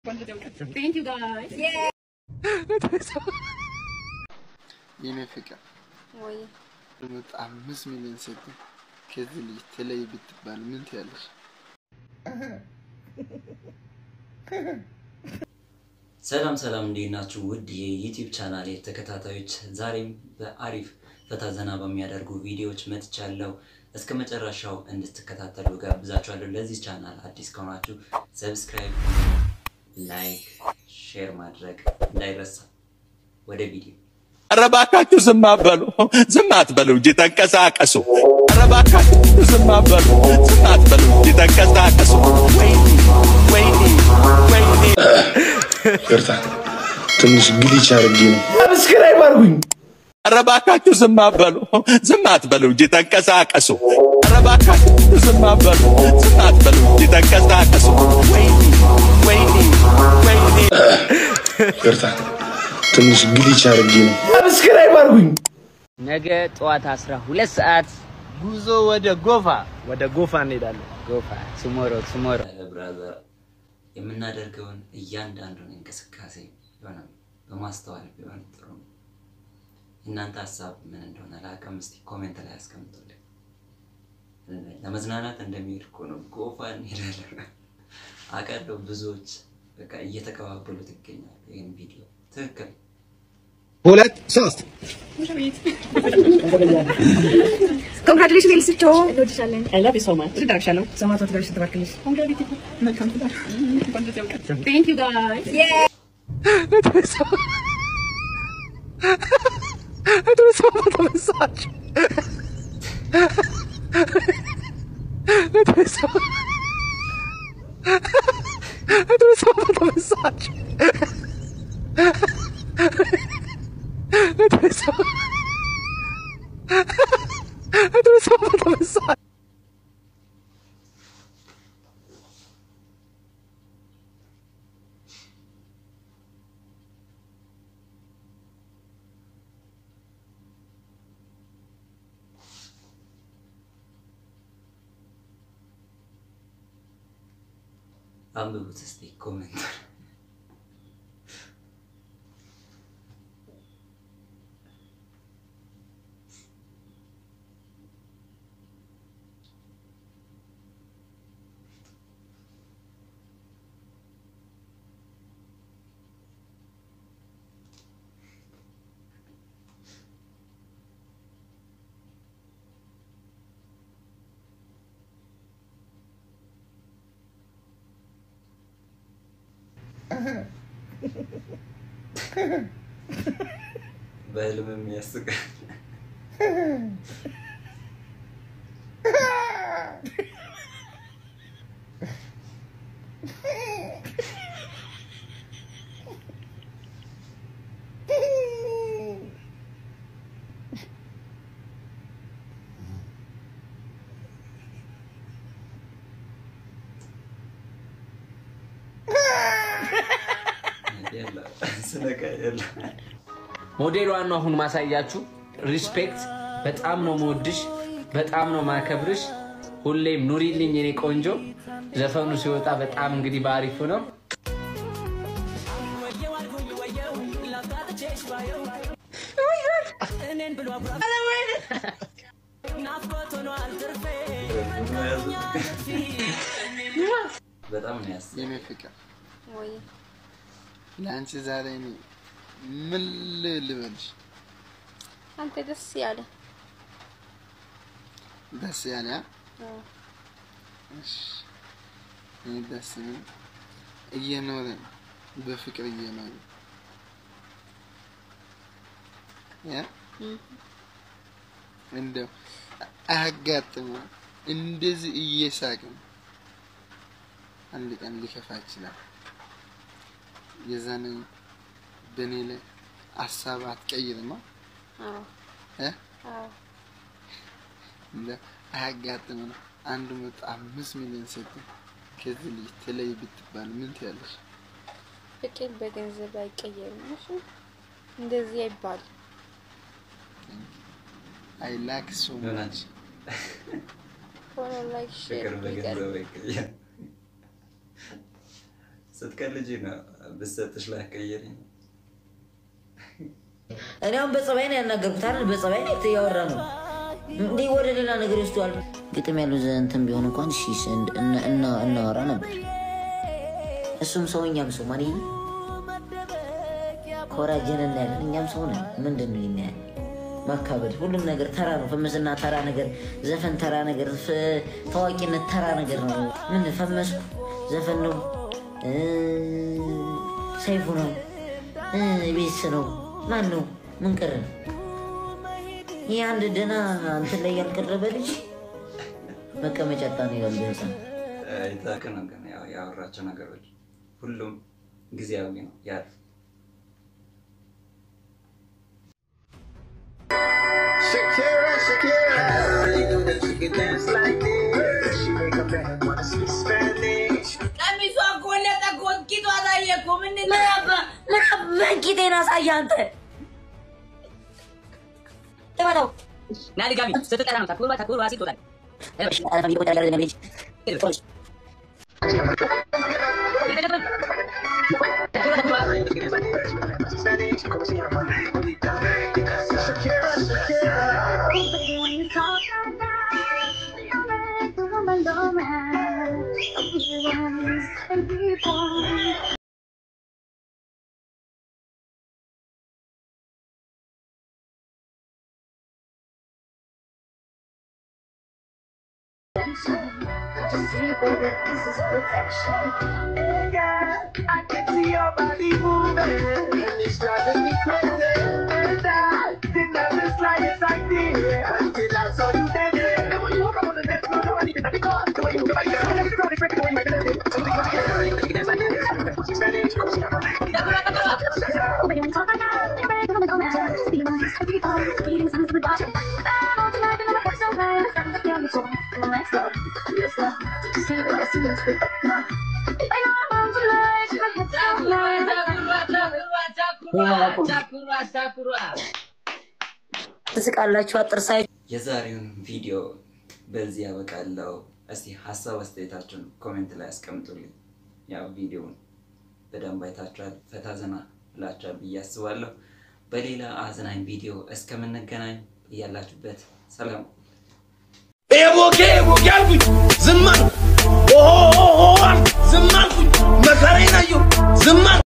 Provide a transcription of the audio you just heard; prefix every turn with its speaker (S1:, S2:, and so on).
S1: Thank you guys.
S2: የኔ ፍቅር
S3: ወይ
S2: ልምጥ አምስት ሚሊዮን ሰጥ ከዚህ ልጅ ተለይ ብትባል ምን ትያለሽ?
S4: ሰላም ሰላም፣ እንዴት ናችሁ? ውድ የዩቲዩብ ቻናል ተከታታዮች፣ ዛሬም በአሪፍ ፈታ ዘና በሚያደርጉ ቪዲዮዎች መጥቻለሁ። እስከ መጨረሻው እንድትከታተሉ ጋብዛችኋለሁ። ለዚህ ቻናል አዲስ ከሆናችሁ ሰብስክራይብ፣ ላይክ፣ ሼር ማድረግ እንዳይረሳ። ወደ ቪዲዮ
S5: ኧረ እባካችሁ ዝም አትበሉ፣ ዝም አትበሉ እንጂ ተንቀሳቀሱ። ኧረ እባካችሁ ዝም አትበሉ፣ ዝም አትበሉ እንጂ ተንቀሳቀሱ። ወይኔ ወይኔ ወይኔ
S6: ይቅርታ ትንሽ ግሊች አድርጌ ነው።
S5: ኧረ እባካችሁ ዝም አትበሉ፣ ዝም አትበሉ እንጂ ተንቀሳቀሱ። ኧረ እባካችሁ ዝም አትበሉ፣ ዝም አትበሉ እንጂ ተንቀሳቀሱ። ወይኔ ወይኔ ወይኔ
S6: ይቅርታ ትንሽ ግሊች አድርጌ ነው።
S7: ነገ ጠዋት 12 ሰዓት
S2: ጉዞ ወደ ጎፋ
S7: ወደ ጎፋ እንሄዳለን። ጎፋ ቱሞሮ ቱሞሮ
S4: ብራዘር የምናደርገውን እያንዳንዱን እንቅስቃሴ የሆነ በማስተዋል ቢሆን ጥሩ ነው። እናንተ ሀሳብ ምን እንደሆነ ላቀም እስቲ ኮሜንት ላይ አስቀምጡልኝ። ለመዝናናት እንደሚሄድ እኮ ነው። ጎፋ እንሄዳለን አውቃለሁ። ብዙዎች በቃ እየተቀባበሉት ይገኛሉ ይህን ቪዲዮ ትክክል
S6: ሁለት ሶስት
S1: Congratulations, ኤልስቾ እንወድሻለን። I love you so much. ትዳርሻለሁ። ሰማዕቷ ትዳርሽ ትባርክልሽ። መልካም ትዳር። Thank you guys.
S4: አንብቡት እስቲ ኮሜንት በህልምም ያስቃል። የለም ስለቃ የለም
S7: ሞዴሏን ነው አሁን ማሳያችሁ። ሪስፔክት። በጣም ነው መወድሽ፣ በጣም ነው ማከብርሽ። ሁሌም ኑሪልኝ የኔ ቆንጆ። ዘፈኑ ሲወጣ በጣም እንግዲህ በአሪፉ ነው።
S4: በጣም ነው ያስ
S2: የኔ ፍቅር
S3: ወይ
S2: ለአንቺ ዛሬ እኔ ምን ል- ልበልሽ?
S3: አንተ ደስ ያለ
S2: ደስ ያለ ያ?
S3: አዎ።
S2: እሺ እኔ ደስ የሚል እየኖረ በፍቅር እየኖረ ያ
S3: እም።
S2: እንደው አያጋጥመ እንደዚህ እየሳቅን አንድ ቀን ሊከፋ ይችላል። የዛን በእኔ ላይ ሀሳብ አትቀይርማ
S3: አዎ
S2: እ
S3: አዎ
S2: እንደው አያጋጥመ አንድ መቶ አምስት ሚሊዮን ሰጥ ከዚህ ልጅ ተለይ ብትባል ምን ትያለሽ?
S3: ፍቅር በገንዘብ አይቀየርም። እሺ እንደዚህ አይባልም።
S2: አይ ላክ ሶ ማች
S4: ሆናች
S3: ፎሎ ላይክ ሼር
S4: ፍቅር በገንዘብ አይቀየርም። ስትቀልጂ ነው ብሰጥሽ ላይ ቀየሪ ነው።
S8: እኔ አሁን በጸባይ ነው ያናገርኩት አይደል? በጸባይ ነው እያወራ ነው እንዴ ወደ ሌላ ነገር ይወስደዋል። ግጥም ያለው እንትን ቢሆን እንኳን እሺ እና- እና- እናወራ ነበር። እሱም ሰው እኛም ሰው ማን ኮራጀን እናያለን። እኛም ሰው ነን። ምንድን ነው ይሄን ያህል ማካበድ? ሁሉም ነገር ተራ ነው። ፈመስና ተራ ነገር፣ ዘፈን ተራ ነገር፣ ፍ- ታዋቂነት ተራ ነገር ነው። ምን ፈመስኩ ዘፈን ነው እ፣ ሰይፉ ነው እ፣ ቤስ ነው ማን ነው ምን ቀረ? ይህ አንድ ደህና እንትን ላይ ያልቀረበ ልጅ መቀመጫ ጣ ነው ያለ ህፃን
S4: ይታወቅ ነው ግን ያው ያወራቸው ነገሮች ሁሉም ጊዜያዊ ነው ያልፍ
S2: Shakira, Shakira. You know that she can dance like this. She make a man wanna speak Spanish.
S9: ቀሚሷ እኮ ለጠቆት ቂጧ ታየ እኮ ምንድን ነው?
S8: ቂጤን አሳየ አንተ ተመተው
S9: ና ድጋሚ ስትጠራ ነው ታኩርባ ታኩርባ ሲል ትወጣለህ።
S2: Spanish, como se llama? Shakira, Shakira. I can see your body moving, and it's driving me crazy. And I didn't have the slightest idea until I saw you dancing. And when you walk up on the dance floor, no one even had to call. The way you move your body, girl, I never saw this record, the way you make it happen. So we go together, you can dance like this. Spanish, como se llama?
S9: ታኩርባ ታኩርባ
S8: ትስቃላችሁ አጥርሳይ
S4: የዛሬውን ቪዲዮ በዚህ ያበቃለው። እስቲ ሀሳብ አስተያየታችሁን ኮሜንት ላይ አስቀምጡልኝ። ያው ቪዲዮውን በደንብ አይታችኋል፣ ፈታ ዘና ብላችኋል ብዬ አስባለሁ። በሌላ አዝናኝ ቪዲዮ እስከምንገናኝ እያላችሁበት ሰላም
S5: ኤቦኬ ኤቦኬ አልኩኝ ዝም አልኩ። ኦሆ ኦሆ አልኩ ዝም አልኩኝ። መከራዬን አየሁ ዝም አልኩ።